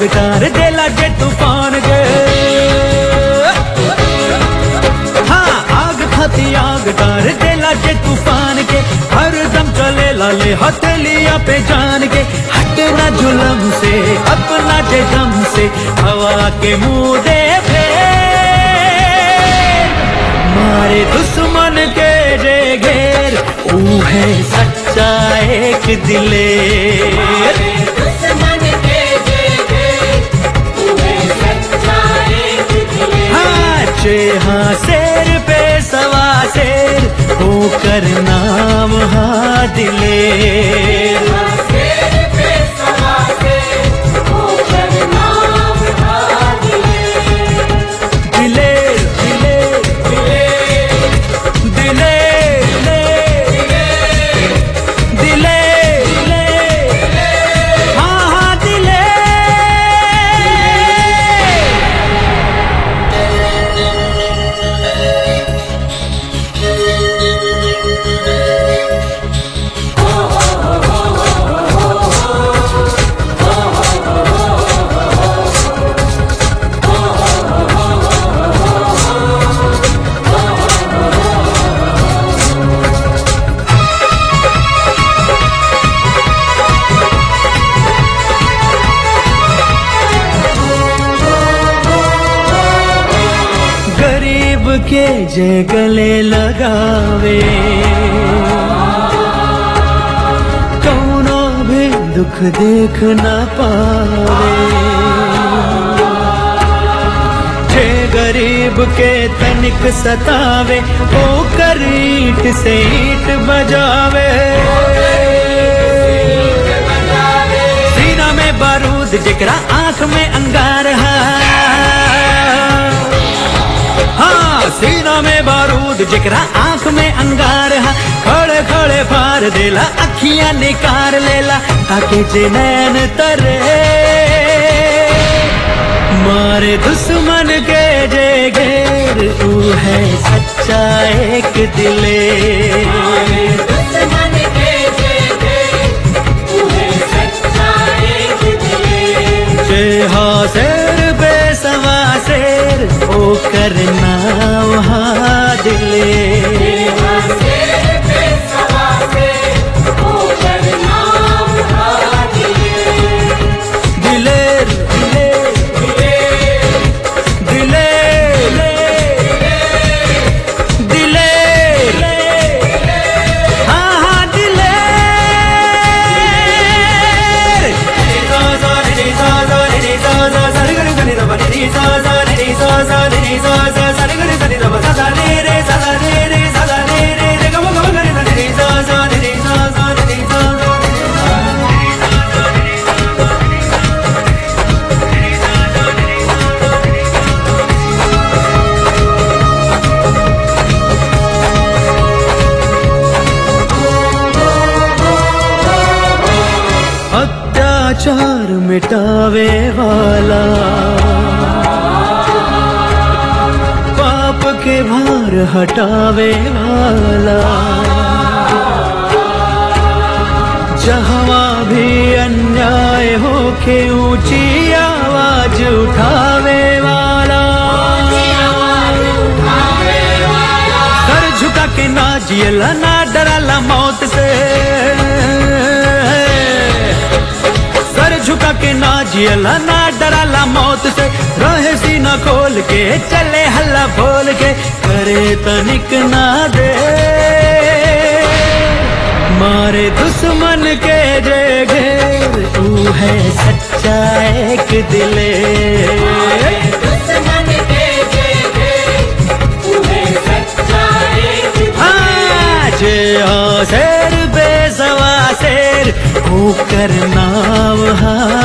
आग तार देला जे तूफान के हाँ आग खाती आग तार देला जे तूफान के हर दम चले लाले हथेलिया पे जान के हटना जुलम से अपना जे दम से हवा के मुंह दे फेर मारे दुश्मन के जे घेर ऊ है सच्चा एक दिलेर दुश्मन के जे तुम्हें सच्चा एक दिले हाँ चे हाँ शेर पे सवा शेर होकर नाम हाँ दिलेर शेर पे सवा से होकर नाम था दिले दिलेर दिलेर दिलेर दिलेर दिलेर दिलेर हाँ हाँ दिलेर गरीब के जे गले लगावे कौनो भी दुख देख न पावे जे गरीब के तनिक सतावे ओ कर ईट से ईट बजावे सीना में बारूद जिकरा आंख में अंगार है हाँ सीना में बारूद जिकरा आंख में अंगार है खड़े खड़े फार देला अखियां निकार लेला ताके जे नैन तरे मारे दुश्मन के जे घेर तू है सच्चा एक दिले दुश्मन के जे तुम्हें सच्चा एक दिले जे हाँ शेर बेसवा शेर ओ करना वहाँ दिले शेर पे सवा से होकर नाम था दिले दिलेर दिलेर दिलेर दिलेर हाँ हाँ अत्याचार मिटावे वाला पाप के भार हटावे वाला जहाँ भी अन्याय हो के ऊंची आवाज उठावे वाला सर झुका के ना जियला ना डराला मौत से सर झुका के ना जियला ना डराला मौत से रहे सीना खोल के चले हल्ला बोल के करे तनिक ना दे मारे दुश्मन के जे घेर तू है सच्चा एक दिले दुश्मन के जे तुम्हें सच्चा एक आज शेर बेसवा शेर होकर नाव हाँ